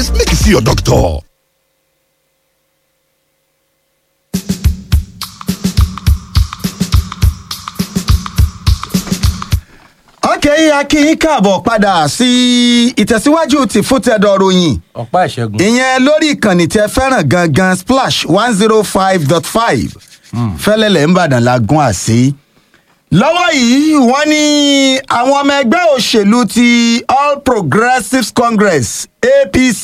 symptoms make you see your doctor. ọkẹ́ akínyín káàbọ̀ padà sí ìtẹ̀síwájú ti fútẹ́dọ̀ ròyìn ọ̀pá ìṣẹ́gun. ìyẹn lórí ìkànnì tẹ fẹ́ràn gangan splash one zero five dot five fẹ́lẹ́lẹ̀ ń bàdàn la gún àsí. lọ́wọ́ yìí wọ́n ní àwọn ọmọ ẹgbẹ́ òṣèlú ti all progressives congress apc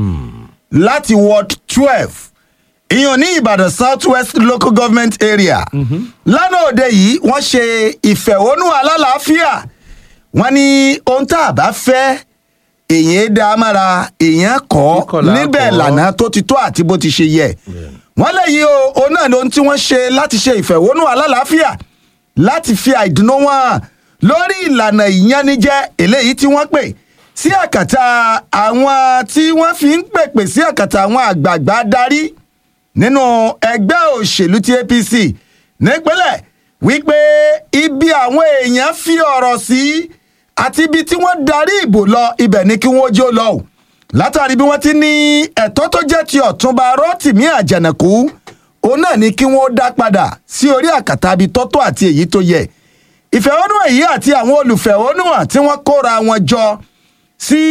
láti ward twelve ìyọ̀n ní ìbàdàn south west local government area lánàá òde yìí wọ́n ṣe ìfẹ̀hónú alálàáfíà wọ́n ní ohun tá a bá fẹ́ èèyàn dá a mára èèyàn kọ́ Kíkọ̀ là á níbẹ̀ kọ́. lànà tó ti tó àti bó ti ṣe yẹ wọ́n léyìí o òun náà lóhun tí wọ́n ṣe láti ṣe ìfẹ̀hónú alálàáfíà láti fi àìdùnnú wọn hàn lórí ìlànà ìyanijẹ eléyìí tí wọ́n pè sí àkàtà àwọn tí wọ́n fi ń pèpè sí àkàtà àwọn àgbààgbà darí nínú ẹgbẹ́ òṣèlú ti apc nípínlẹ̀ wípé ibi àwọn èèyàn fi ọ̀rọ̀ sí àti ibi tí wọ́n darí ìbò lọ ibẹ̀ ni kí wọ́n jó lọ o látàrí bí wọ́n ti ní ẹ̀tọ́ tó jẹ́ ti ọ̀túnba rotimi àjànàkú òun náà ni kí wọ́n dá padà sí orí àkàtà ibi tọ́tọ́ àti èyí tó yẹ ìfẹ̀hónúhàn yìí àti àwọn olùfẹ̀hónúhàn tí wọ́n kóra wọn jọ sí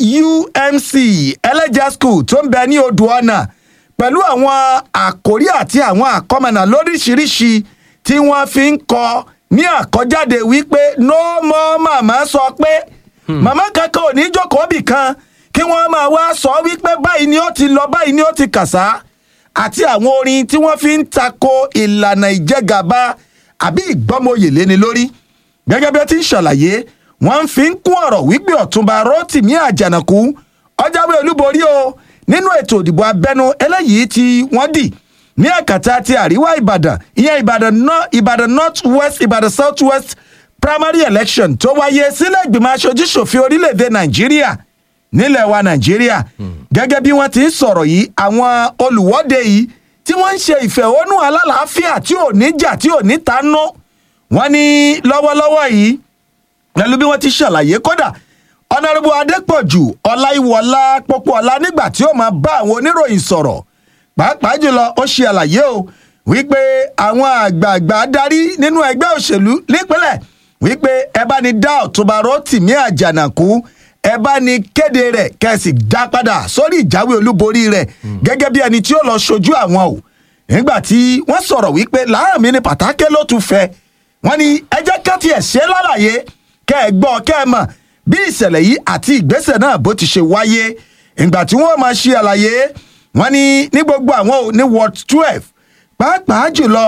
umc ẹlẹ́jà school tó ń bẹ ní odò ọ̀nà pẹ̀lú àwọn àkórí àti àwọn àkọ́mọ̀nà lóríṣiríṣi tí wọ́n fi ń kọ ní àkọ́jáde wípé no more màmá sọ pé màmá kankan ò ní jókòó bì kan kí wọ́n máa wá sọ wípé báyìí ni ó ti lọ báyìí ni ó ti kàsá àti àwọn orin tí wọ́n fi ń tako ìlànà ìjẹgàba àbí ìgbọ́mọyè léni lórí gẹ́gẹ́ bí ó ti ń ṣàlàyé wọ́n fi ń kún ọ̀rọ̀ wípé ọ̀túnba rotimi àjànàkú ọjàwé olúborí o nínú ètò ìdìbò abẹ́nú eléyìí tí wọ́n dì ní àkàtà ti àríwá ìbàdàn ìyẹn ìbàdàn north ìbàdàn north west ìbàdàn south west primary election tó wáyé sílẹ̀ ìgbìmọ̀ aṣojú ṣòfin orílẹ̀-èdè nàìjíríà nílẹ̀ wa nàìjíríà gẹ́gẹ́ bí wọ́n ti ń sọ̀rọ̀ yìí àwọn olùwọ́de yìí tí wọ́n ń ṣe ìfẹ̀hónú alálàáfíà tí ò ní jà tí ò ní tanú wọ́n ní lọ́wọ́lọ́wọ́ yìí pẹ̀lú bí wọ́n ti ṣàlàyé kódà ọ̀nàrẹ́bù adépọ̀jù ọláìwọlá pọ́pọ́ọlá nígbà tí ó máa bá àwọn oníròyìn sọ̀rọ̀ pàápàá jùlọ ó ṣe àlàyé o wípé àwọn àgbààgbà darí nínú ẹgbẹ́ òṣèlú nípínlẹ̀ wípé ẹ bá ní dá ọ̀túnba rotimi àjànàkú ẹ bá ní kéde rẹ̀ kẹ́sì dá padà sórí ìjáwé olúborí rẹ̀ gẹ́gẹ́ bí ẹni tí ó lọ ṣojú àwọn o nígbà tí wọ́n sọ̀rọ̀ wípé láàmì ní pàtàkì ló tún fẹ́ wọ́n ní ẹ jẹ́ ká tiẹ̀ ṣe lálàyé kẹ́ ẹ gbọ́ kẹ́ ẹ mọ̀ bí ìṣẹ̀lẹ̀ yìí àti ìgbésẹ̀ náà bó ti ṣe wáyé ìgbà tí wọ́n máa ṣe àlàyé wọ́n ní ní gbogbo àwọn ò ní ward twelve pàápàá jùlọ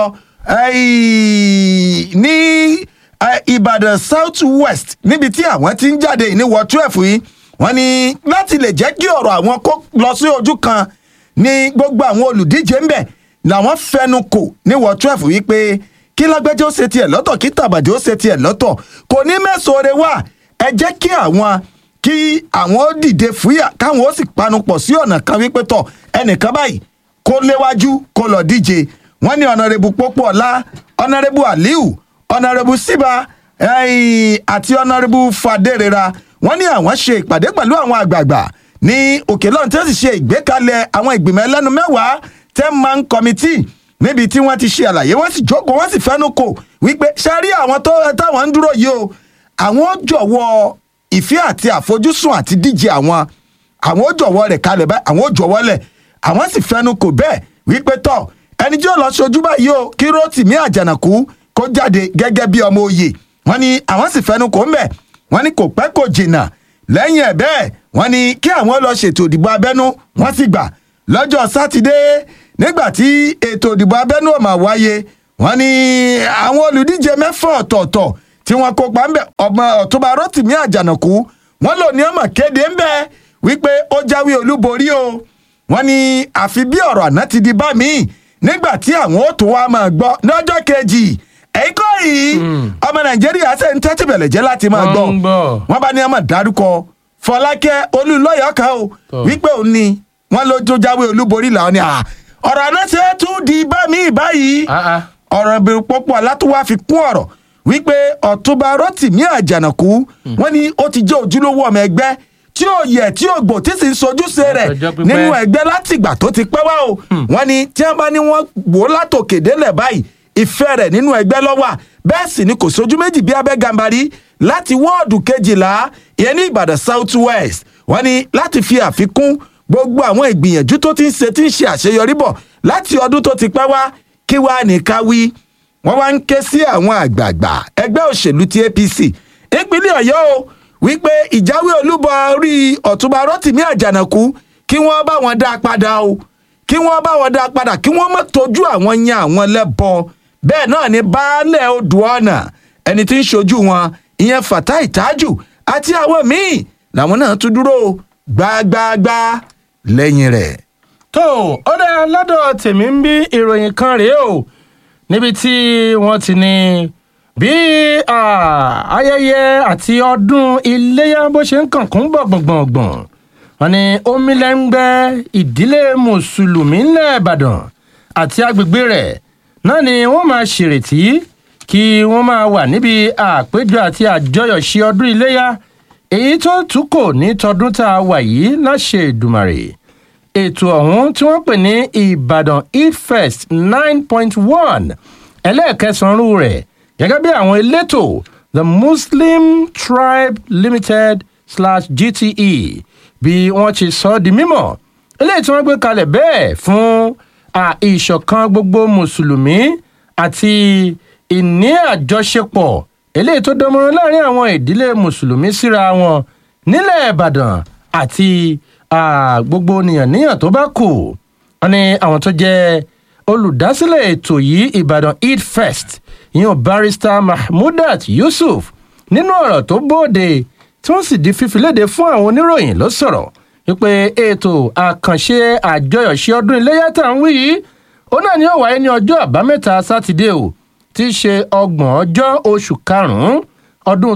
eh, ní eh, ìbàdàn south west níbi tí àwọn ti ń jáde ní ward twelve yìí wọ́n ní láti lè jẹ́ kí ọ̀rọ̀ àwọn kó lọ sí ojú kan ní gbogbo àwọn olùdíje ń bẹ̀ làwọn fẹnu kò ní ward twelve wípé kí lágbẹ́jọ́ ṣe tiẹ̀ lọ́tọ̀ kí tàbàjẹ́ ó ṣe tiẹ̀ lọ́tọ̀ kò ní mẹ́sàn-án wá ẹ jẹ́ kí àwọn kí àwọn ó dìde fúyà káwọn ó sì panupọ̀ sí ọ̀nà kan wípé tọ̀ ẹnìkan báyìí kó léwájú kó lọ díje wọ́n ní ọ̀nàrẹ́bù pópóọlá ọ̀nàrẹ́bù aliu ọ̀nàrẹ́bù síbà ẹ̀yìn àti ọ̀nàrẹ́bù fàdérera wọ́n ní àwọn ṣe ìpàdé pẹ̀lú àwọn àgbààgbà ní òkè lọ́n tí wọ́n sì ṣe ìgbékalẹ̀ àwọn ìgbìmọ̀ ẹlẹ́nu mẹ́wàá ten man committee níbi tí wọ́n ti ṣe àlàyé wọ́n sì jókòó wọ́n sì fẹ́nu kò wípé ṣe rí àwọn tó táwọn ń dúró yìí o àwọn ó jọ̀wọ́ ìfẹ́ àti àfojúsùn àti díje àwọn àwọn ó jọ̀wọ́ rẹ̀ kalẹ̀ báyìí àwọn ó jọ̀wọ́ lẹ̀ àwọn sì fẹ́nu kò bẹ́ẹ̀ wípé tọ̀ ẹni tí ó lọ ṣojú báyìí o kí rotimi àjànàkú kó jáde gẹ́gẹ́ bí ọmọ òye wọ́n ní àwọn sì fẹ́nu kò ń bẹ̀ wọ́n ní kò pẹ́ kò jìnnà lẹ́yìn ẹ̀ bẹ́ẹ̀ wọ́n ní kí àwọn lọ ṣètò ìdìbò abẹ́nú wọ́n sì gbà lọ́jọ́ sátidé nígbà tí ètò ìdìbò abẹ́nú ọ̀mà wáyé wọ́n ní àwọn olùdíje mẹ́fà ọ̀tọ̀ọ̀tọ̀ tí wọ́n kópa ńbẹ ọmọ ọ̀túnba rotimi àjànàkú wọ́n lò ní ọmọ kéde ńbẹ wípé ó jáwé olúborí o wọ́n ní àfi bí ọ̀rọ̀ àná ti di bá mi nígbà tí àwọn ó tún wá máa gbọ́ lọ́jọ́ kejì èyí kọ́ yìí ọmọ nàìjíríà ṣe ń tẹ́tí bẹ̀lẹ̀ jẹ́ láti máa gbọ́ Wọ́n ń gbọ́. wọ́n bá ní ọmọ dárúkọ fọlákẹ́ olúlọ́yọ̀ kan o Tọ́. wípé òun ni wọ́n ló tó jáwé olúborí làwọn ni à ọ̀rọ̀ àná ṣe é tún di bá mi báyìí Ah, ah. ọ̀rọ̀ ìbẹ̀rù pọ́pọ́ alátúwá fi kún ọ̀rọ̀ wípé ọ̀túnba rotimi àjànàkú wọ́n ní ó ti jẹ́ ojúlówó ọmọ ẹgbẹ́ tí tí ò yẹ tí ò gbò tí sì ń sojúṣe rẹ̀ Ọjọ́ pípẹ́. nínú ẹgbẹ́ látìgbà tó ti pẹ́ wá o wọ́n ní tí wọ́n bá ní wọ́n wò ó látòkè délẹ̀ báyìí ìfẹ́ rẹ̀ nínú ẹgbẹ́ lọ́wà bẹ́ẹ̀ sì ni kò sójú méjì bí abẹ́ gàmbarí láti wọ́ọ̀dù kejìlá ìyẹn ní ìbàdàn south west wọ́n ní láti fi àfikún gbogbo àwọn ìgbìyànjú tó ti ń ṣe tí ń ṣe àṣeyọrí bọ̀ láti ọdún tó ti pẹ́ wá kí wàá ní ká wí wọ́n wá ń ké sí àwọn àgbààgbà ẹgbẹ́ òṣèlú ti apc ìpínlẹ̀ ọ̀yọ́ o wípé ìjáwé olúborí ọ̀túnba rotimi àjànàkú kí wọ́n bá wọn dá a padà o kí wọ́n bá wọn dá a padà kí wọ́n má tójú àwọn yan àwọn lẹ́bọ bẹ́ẹ̀ náà ni baálẹ̀ odò ọ̀nà ẹni tí ń ṣojú wọn ìyẹn fatai tájù àti àwọn míì làwọn náà tún dúró gbágbáágbá lẹ́yìn rẹ̀. tó ó dá lọ́dọ̀ tèmi ń bí ìròyìn kan rèé o níbi tí wọ́n ti ní bí ah, ayẹyẹ àti ọdún iléyà bó ṣe ń kànkún bọ̀ gbọ̀ngbọ̀ngbọ̀n wọn ni omilẹ́ngbẹ́ ìdílé mùsùlùmí ńlẹ̀ ìbàdàn àti agbègbè rẹ̀ náà ni wọ́n máa ṣèrètí kí wọ́n máa wà níbi àpéjọ àti àjọyọ̀ ṣe ọdún iléyà èyí tó tún kò ní tọdún tá a wà yìí láṣẹ ìdùmàrè ètò ọ̀hún tí wọ́n pè ní ìbàdàn eid fest nine point one ẹlẹ́ẹ̀kẹsàn-án rẹ̀ gẹ́gẹ́ bí àwọn elétò the muslim tribe limited slash gte bí wọ́n ti sọ ọ́ di mímọ̀ eléyìí tí wọ́n gbé kalẹ̀ bẹ́ẹ̀ fún à, ìṣọ̀kan gbogbo mùsùlùmí àti ìní àjọṣepọ̀ eléyìí tó dánmọ́rán láàrin àwọn ìdílé mùsùlùmí síra wọn nílẹ̀ ìbàdàn àti à, gbogbo nìyànníyàn tó bá kù wọn ni àwọn tó jẹ́ olùdásílẹ̀ ètò yìí ìbàdàn eid fest ìyẹn barrister mahmudat yusuf nínú ọ̀rọ̀ tó bóde tí wọ́n sì di fífi léde fún àwọn oníròyìn ló sọ̀rọ̀ wípé ètò àkànṣe àjọyọ̀ṣe ọdún iléyà tá à ń wí yìí ó náà ni ó wáyé ní ọjọ́ àbámẹ́ta sátidé o tí í ṣe ọgbọ̀n ọjọ́ oṣù karùn-ún ọdún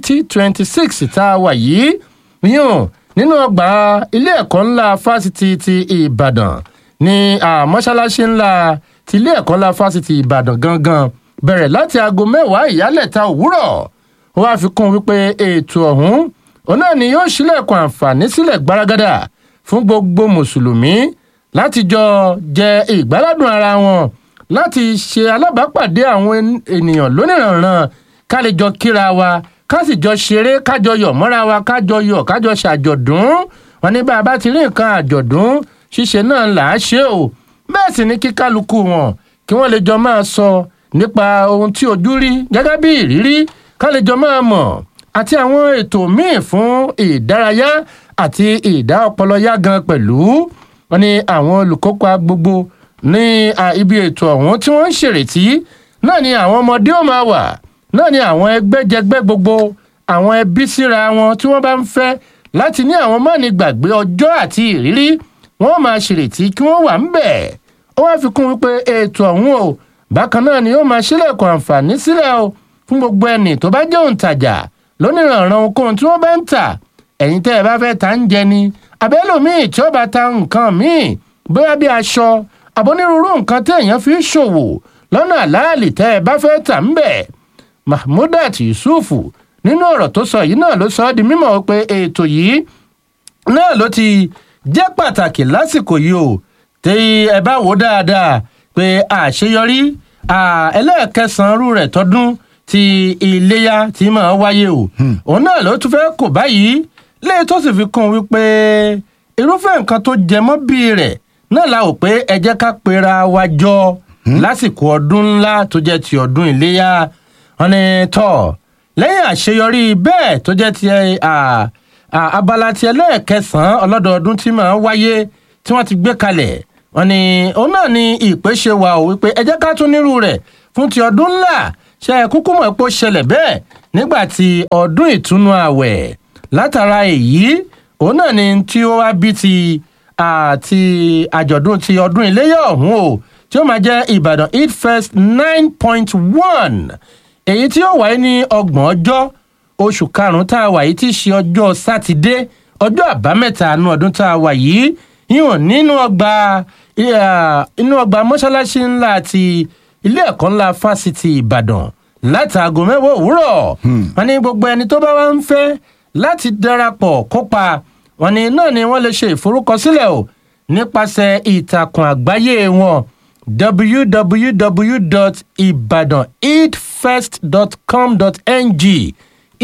2026 tá a wà yìí yíyàn nínú ọgbà ilé ẹ̀kọ́ ńlá fásitì ti ìbàdàn ní àmọ́ṣáláṣí ńlá ti ilé ẹ̀kọ́ ńlá fásitì ìbàdàn gangan bẹ̀rẹ̀ láti aago mẹ́wàá ìyálẹ̀ta òwúrọ̀ ó wáá fi kún un wípé ètò ọ̀hún òun náà ni yóò ṣílẹ̀kùn àǹfààní sílẹ̀ gbaragada fún gbogbo mùsùlùmí láti jọ jẹ ìgbáládùn ara wọn láti ṣe alábàápàdé àwọn en- ènìyàn lónìrànràn ká lè jọ kíra wa ká sì jọ ṣeré kájọ yọ̀ mọ́ra wa kájọ yọ̀ kájọ ṣàjọ̀dún wọn ní bá a bá ti rí nǹkan àjọ̀dún ṣíṣe náà là á ṣe o bẹ́ẹ̀ sì ni kí kálukú wọn kí wọ́n lè jọ máa sọ nípa ohun tí ojú rí gẹ́gẹ́ bí ìrírí ká lè jọ máa mọ̀ àti àwọn ètò míì fún ìdárayá àti ìdá ọpọlọ yá gan pẹ̀lú wọn ni àwọn olùkópa gbogbo ní à, ibi ètò ọ̀hún tí wọ́n ń ṣèrètí náà ni àwọn ọmọdé ò máa wà náà ni àwọn ẹgbẹ́jẹgbẹ́ gbogbo àwọn ẹbí síra wọn tí wọ́n bá ń fẹ́ láti ní àwọn mọ́ni gbàgbé ọjọ́ àti ìrírí wọ́n máa ṣèrètí kí wọ́n wà ń bẹ̀ ó wá fi kún wípé ètò ọ̀hún o bákan náà ni ó máa ṣílẹ̀kùn àǹfààní sílẹ̀ o fún gbogbo ẹnì tó bá jẹ́ òǹtajà lónìrànràn ohunkóhun tí wọ́n bá ń tà ẹ̀yin tẹ́ ẹ bá fẹ́ ta ń jẹ ni abẹ́lòmíì tí ó bá ta nǹkan míì bóyá bí aṣọ àbonírúurú nǹkan tí èèyàn fi ń ṣòwò lọ́nà àláàlì tẹ́ ẹ bá fẹ́ tà ń bẹ̀ mahmudat yusufu nínú ọ̀rọ̀ tó sọ yìí náà ló sọ ọ́ di mímọ̀ pé ètò yìí náà ló ti jẹ́ pàtàkì lásìkò yìí o tí ẹ bá wò dáadáa pé àṣeyọrí à, ẹlẹ́ẹ̀kẹsàn-án rú rẹ̀ tọdún ti iléyà tí máa wáyé o òun náà ló tún fẹ́ kò báyìí léyìí tó sì fi kún un wípé irúfẹ́ nǹkan tó jẹ mọ́ bí rẹ̀ náà la ò pé ẹ jẹ́ ká pera wa jọ lásìkò ọdún ńlá tó jẹ́ ti ọdún iléyà wọn ni tọ́ lẹ́yìn àṣeyọrí bẹ́ẹ̀ tó jẹ́ ti à, à, abala ti ẹlẹ́ẹ̀kẹsàn-án ọlọ́dọọdún tí máa wáyé tí wọ́n ti gbé kalẹ̀ wọn ni òun náà ni ìpè ṣe wà ó wípé ẹ jẹ́ ká tún nírú rẹ̀ fún ti ọdún ńlá ṣe é kúkú mọ̀ pé ó ṣẹlẹ̀ bẹ́ẹ̀ nígbà tí ọdún ìtúnu àwẹ̀ látara èyí òun náà ni tí ó wá bí ti àti àjọ̀dún ti ọdún iléyà ọ̀hún o tí ó máa jẹ́ ìbàdàn eid fest nine point one èyí tí ó wáyé ní ọgbọ̀n ọjọ́ oṣù karùn-ún tá a wà yìí tí í ṣe ọjọ́ sátidé ọjọ́ àbámẹ́ta àánú ọdún tá a wà yìí yíwọ̀n nínú ọgbà eh, inú ọgbà mọ́ṣáláṣí ńlá ti ilé ẹ̀kọ́ ńlá fásitì ìbàdàn láti aago mẹ́wàá òwúrọ̀ wọn ní gbogbo ẹni tó bá wá ń fẹ́ láti darapọ̀ kópa wọ́n ní náà ni wọ́n lè ṣe ìforúkọsílẹ̀ o nípasẹ̀ ìtàkùn àgbáyé wọn www.ibadanidfest.com.ng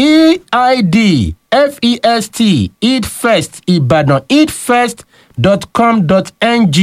eidfest idfest ibadan idfest.com.ng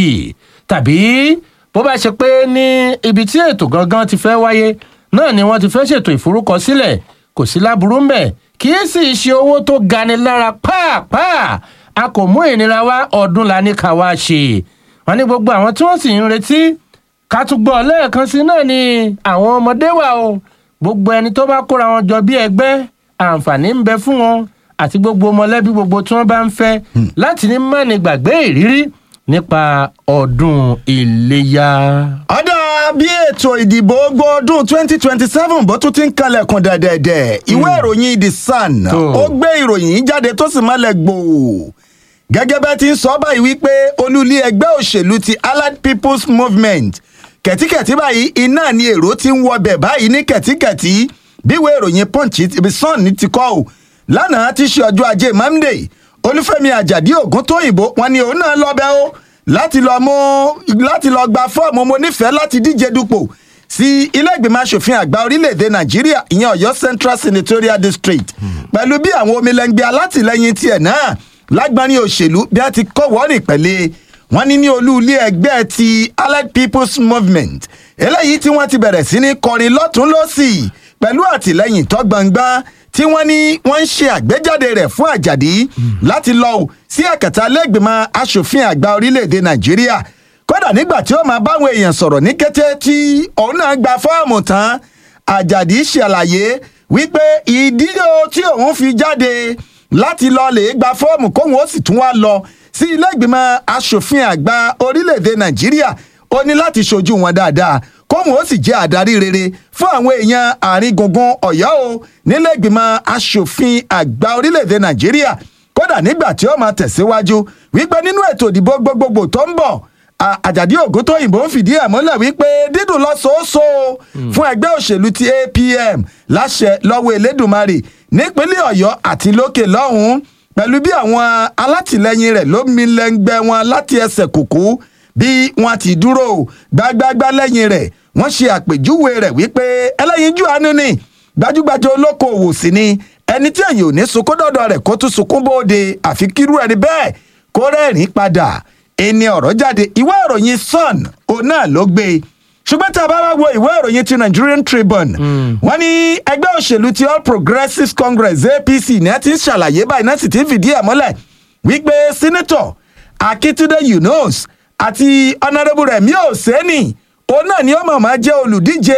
tàbí bó bá ṣe pé ní ibi tí ètò gangan ti fẹ́ wáyé náà ni wọ́n ti fẹ́ ṣètò ìforúkọsílẹ̀ kò sí láburú mbẹ̀ kì í sì ṣe owó tó gani lára pàápàá a kò mú ìnira wá ọdún la ní ká wá ṣe wọn ní gbogbo àwọn tí wọ́n sì ń retí ká tún gbọ́ lẹ́ẹ̀kan sí náà ni àwọn ọmọdé wà o gbogbo ẹni tó bá kóra wọn jọ bí ẹgbẹ́ àǹfààní ń bẹ fún wọn àti gbogbo mọ̀lẹ́bí gbogbo tí wọ́n bá ń fẹ́ láti ní mọ́ni gbàgbé ìrírí nípa ọdún iléyà. ọ̀dà bí ètò ìdìbò gbọ́dún twenty twenty seven bó tún ti ń kalẹ̀kùn dẹ̀dẹ̀dẹ̀ ìwé ìròyìn the sun Tó. ó gbé ìròyìn jáde tó sì mọ́lẹ̀ gbòò gẹ́gẹ́ bẹ́ẹ̀ ti ń sọ báyìí wípé olúlé ẹgbẹ́ òṣèlú ti allied people's movement kẹ̀tíkẹ̀tí báyìí iná ni èrò ti ń wọbẹ̀ báyìí ní kẹ̀tíkẹ̀tí bí ìwé ìròyìn punch ibi sun ti kọ́ ò lánàá ti ṣe ọjọ́ ajé monday olúfẹ́mi àjàdí ògúntóyìnbó wọn ni òun náà lọ́bẹ̀ ó láti lọ mú láti lọ gba fọ́ọ̀mù mo nífẹ̀ẹ́ láti díje dupò sí ilé ìgbìmọ̀ asòfin àgbà orílẹ̀-èdè nàìjíríà ìyẹn ọ̀yọ́ central senatorial district pẹ̀lú bí àwọn omilẹ̀ngbẹ̀ alátìlẹyìn tiẹ̀ náà lágbárin òṣèlú bí a ti kọ́ wọ́ọ̀rìn pẹ̀lẹ́ wọ́n ní ní olú ilé ẹgbẹ́ ti allied people's movement eléyìí tí wọ́n ti bẹ̀rẹ̀ sí ní kọrin lọ́tún lọ́sì pẹ̀lú àtìlẹyìn tó gbangba tí wọ́n ní wọ́n ń ṣe àgbéjáde rẹ̀ fún àjàdí láti lọ ò sí ẹ̀kẹta lẹ́gbìmọ̀ asòfin àgbà orílẹ̀-èdè nàìjíríà kódà nígbà tí ó máa báwọn èèyàn sọ̀rọ̀ ní kété tí òun náà gba fọ́ọ̀mù tán àjàdí ṣàlàyé wípé ìdí o tí òun fi jáde láti lọ lè gba fọ́ọ̀mù kóun ó sì tún wá lọ sí ilé ìgbìmọ̀ asòfin àgbà orílẹ̀-èdè nàìjíríà ó ní láti ṣojú wọn dáadáa kóun ó sì jẹ́ àdarí rere fún àwọn èèyàn àárín gbùngbùn ọ̀yọ́ o nílé ìgbìmọ̀ asòfin àgbà orílẹ̀-èdè nàìjíríà kódà nígbà tí ó máa tẹ̀síwájú wípé nínú ètò ìdìbò gbogbogbò tó ń bọ̀ À- àjàdí ògúntóyìnbó ń fìdí ẹ̀ mọ́lẹ̀ wípé dídùn lọ́sọ̀ọ́sọ fún ẹgbẹ́ òṣèlú ti apm láṣẹ lọ́wọ́ elédùnmarè nípínlẹ̀ ọ̀yọ́ àti lókè lọ́hùn-ún pẹ̀lú bí àwọn alátìlẹyìn rẹ̀ ló mi lẹ́ngbẹ́ wọn láti ẹsẹ̀ kùkú bí wọ́n ti dúró gbágbágbá lẹ́yìn rẹ̀ wọ́n ṣe àpèjúwe rẹ̀ wípé ẹlẹ́yinjú àánú ni gbajúgbajà olókoòwò sí ni ẹni tí èyàn ò ní sunkún dọ̀dọ̀ rẹ̀ kó tún sunkún bóde àfi kírú ẹni bẹ́ẹ̀ kó rẹ́rìn-ín padà ẹni ọ̀rọ̀ jáde ìwé ìròyìn sun òun náà ló gbé e ṣùgbọ́n tá a bá wá wo ìwé ìròyìn ti nigerian tribune wọ́n ní ẹgbẹ́ òṣèlú ti all progressives congress apc ní ẹ ti ń ṣàlàyé báyìí náà sì ti ń fìdí ẹ̀ mọ́lẹ̀ wípé senator akitunde yunus àti honourable remi oseni òun náà ni ó mọ̀ máa jẹ́ olùdíje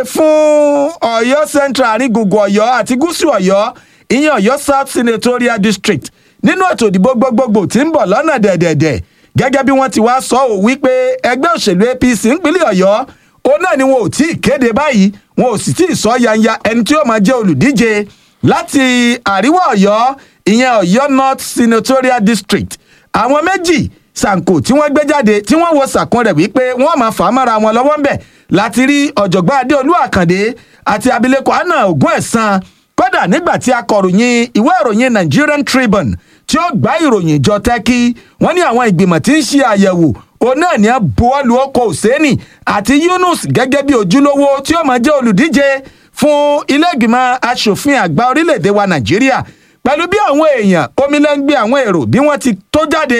fún ọ̀yọ́ central àrígungun ọ̀yọ́ àti gúúsù ọ̀yọ́ ìyẹn ọ̀yọ́ south senatorial district nínú ètò ìdìbò gbogbogbò tí ń bọ̀ lọ́nà dẹ̀dẹ̀dẹ̀ gẹ́gẹ́ bí wọ́n ti wá sọ ọ́ wípé ẹgbẹ́ òṣèlú apc ńpínlẹ̀ ọ̀yọ́ òun náà ni wọn ò tí ì kéde báyìí wọn ò sì tí ì sọ yanya ẹni tí ó máa jẹ́ olùdíje láti àríwá ọ̀yọ́ ìyẹn ọ̀yọ́ north senatorial district àwọn méjì sanko tí wọ́n gbé jáde tí wọ́n wo sàkún rẹ̀ wípé wọ́n máa fà á mára wọn lọ́wọ́ ńbẹ̀ láti rí ọ̀jọ̀gbọ́n adéolú àkàndé àti abilékọ anna ogun ẹ̀sán kódà nígbà tí akọ̀ròyìn ìwé ìròyìn nigerian tribune tí ó gbá ìròyìn jọ tẹ́kí wọ́n ní àwọn ìgbìmọ̀ tí ń ṣe àyẹ̀wò òun náà ní buwọ́lu ọkọ̀ òsèènì àti yunus gẹ́gẹ́ bí ojúlówó tí ó máa jẹ́ olùdíje fún ilé ìgbìmọ̀ asòfin àgbà orílẹ̀-èdè wa nàìjíríà pẹ̀lú bí àwọn èèyàn omilẹ́ngbé àwọn èrò bí wọ́n ti tó jáde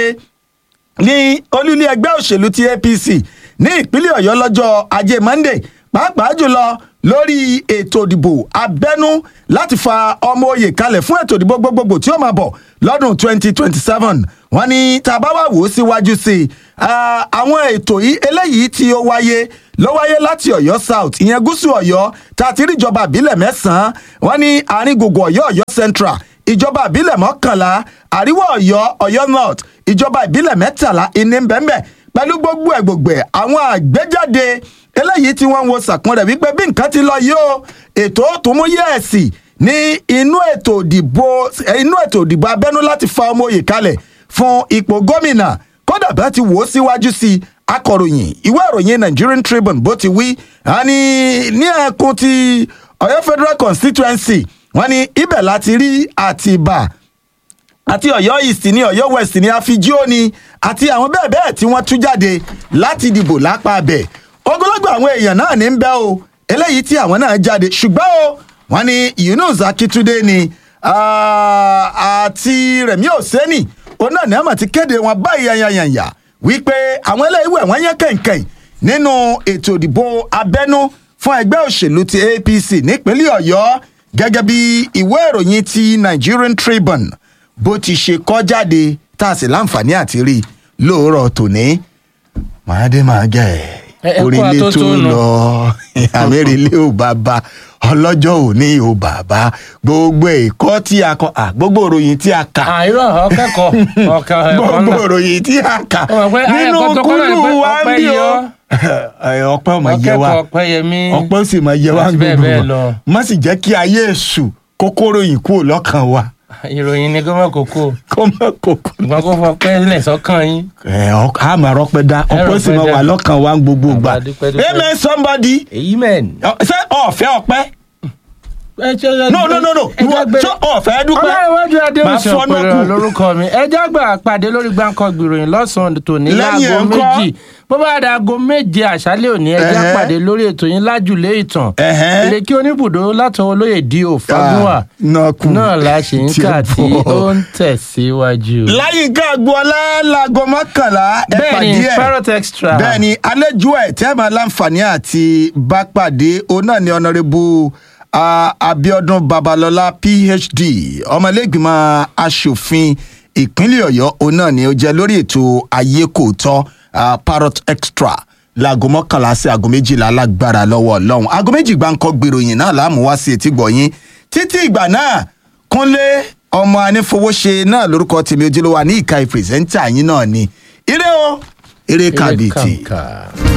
ní olúlé ẹgbẹ́ òṣèlú ti apc ní ìpínlẹ̀ ọ̀yọ́ lọ́jọ́ ajé monday pàápàá jùlọ lórí ètò ìdìbò abẹ́nú láti fa ọmọ oyè kalẹ̀ fún ètò ìdìbò gbogbogbò tí ó máa bọ̀ lọ́dún 2027 wọ́n ní tá a bá wà wò ó síwájú sí i ah, àwọn ètò yìí eléyìí tí ó wáyé ló wáyé láti ọ̀yọ́ south ìyẹn gúúsù ọ̀yọ́ tá a ti rí ìjọba àbílẹ̀ mẹ́sàn-án wọ́n ní àárín gbogbo ọ̀yọ́ ọ̀yọ́ central ìjọba ìbílẹ̀ mọ́kànlá àríwá ọ̀yọ́ ọ̀yọ́ north ìjọba ìbílẹ̀ mẹ́tàlá ìní bẹ́ẹ̀nbẹ́ẹ̀ pẹ̀lú gbogbo ẹ̀ gbogbo ẹ̀ àwọn àgbéjáde eléyìí tí wọ́n ń wo sàkún rẹ̀ wípé bí nǹkan ti lọ yìí o ètò tó mú yẹ́ẹ̀sì ní inú ètò ìdìbò inú ètò ìdìbò abẹ́nú láti fa ọmọ òye kalẹ̀ fún ipò gómìnà kódà bá ti wò ó síwájú sí i akọ̀ròyìn ìwé ìròyìn nigerian tribune bó ti wí àní ní ẹkùn ti ọ̀yọ́ federal constituency wọ́n ní ibẹ̀ láti rí àtìbà àti ọ̀yọ́ east ní ọ̀yọ́ west ní àfijíò ni àti àwọn bẹ́ẹ̀ bẹ́ẹ̀ tí wọ́n tú jáde láti dìbò lápá abẹ ogunlọ́gbọ̀ àwọn èèyàn náà ní ń bẹ́ o eléyìí tí àwọn náà jáde ṣùgbọ́n o wọ́n ní yunus akitunde ni ah, àti rẹ̀mí òsẹ́nì òun náà ní àmọ̀ ti kéde wọn báyìí yanyanyanya wípé àwọn eléyìí wẹ̀ wọ́n yẹn kẹ̀kẹ́ nínú ètò ìdìbò abẹ́nú fún ẹgbẹ́ òṣèlú ti apc nípínlẹ̀ ọ̀yọ́ gẹ́gẹ́ bí ìwé ìròyìn ti nigerian tribune bó ti ṣe kọ́ jáde tá a sì láǹfààní àti rí i lóòrọ̀ tòní màá dé màá gẹ̀ Ẹ- ẹ kú orílẹ̀ tó atótónu. lọ àmẹ́rẹ́lẹ́ ò bàbá ọlọ́jọ́ òní ò bàbá gbogbo ẹ̀kọ́ tí a kọ à, gbogbo ìròyìn tí a kà àìrọ̀ ọ̀kẹ́kọ̀ọ́ ọ̀kẹ́ ẹ̀kọ́ gbogbo náà ìròyìn tí a kà Ó mọ̀ pé nínú ayẹ̀kọ́ tó kọ́ náà ni kúlù pé wa ń ọpẹ́ bí o yọ. Ẹ, ọpẹ́ ọmọ yẹ wa ọ̀kẹ́kọ̀ọ́ ọ̀pẹ́yẹmí ọpẹ́ ó sì máa yẹ wá àti bẹ́ẹ̀ gbogbo bẹ́ẹ̀ wa lọ. má sì jẹ́ kí ayé èṣù kókóró yìí kúrò lọ́kàn wa ìròyìn ni gómìnà kókó kó má kókó. ìgbọ́n kó fọ pẹ́ lẹ̀ sọ́kàn yín. ẹ ọ- a máa rọpẹ́ dá ọpẹ́ ó sì rọpẹ́ máa dá. wà lọ́kàn wa gbogbo gbà Bàbá dúpẹ́ dúpẹ́. amen somebody èyí mẹ́rin. Ọ- ṣé ọ̀fẹ́ ọpẹ́ no no no no ìwọ ṣé ọ̀fẹ́ dúpẹ́ ọlọ́runwájú Máa adéhùnsì fọ́ ọ̀pẹ̀rẹ̀ nọ́ọ̀kù. lórúkọ mi ẹjọ́ àgbà pàdé lórí gbáǹkọ́ gbìròyìn lọ́sàn-án tòní Lẹ́yìn láago ẹ̀ ńkọ́? méjì bó bá dà aago méje àṣálẹ̀ òní ẹjọ́ Ẹ̀hẹ́. pàdé lórí ètò yín lájùlé ìtàn Ẹ̀hẹ́. ìlẹ̀kí oníbùdó látọwọ́ olóyè di òfagúnwà Ah, nọ́ọ̀kù. náà la ṣe ń Tí ó kà tí bọ̀. ó ń tẹ̀síwájú. láyìíká agboola láago mọ́kànlá ẹ bẹ́ẹ̀ni pàdé ẹ̀ parrot extra bẹ́ẹ̀ni àlejò ẹ̀ tẹ́ máa láǹfààní àti bá pàdé òun náà ni ọ̀nàrẹ́bù abiodun babalọla phd ọmọlẹ́gbìmọ̀ asòfin ìpínlẹ̀ ọ̀yọ́ òun náà ni ó jẹ́ lórí ètò ayé kò tọ́ ah, parrot extra láago mọ́kànlá sí aago méjìlá lágbára lọ́wọ́ ọlọ́run aago méjì gbáǹkọ́ gbèròyìn náà láàmú wá sí etí gbọ̀nyìn títí ìgbà náà kúnlé ọmọ anífowóṣe náà lórúkọ tèmi ojúlówó ní ìka ìpìrìsẹ́ńtà yín náà ni ire o ire Eré kàbìtì. kàǹkà.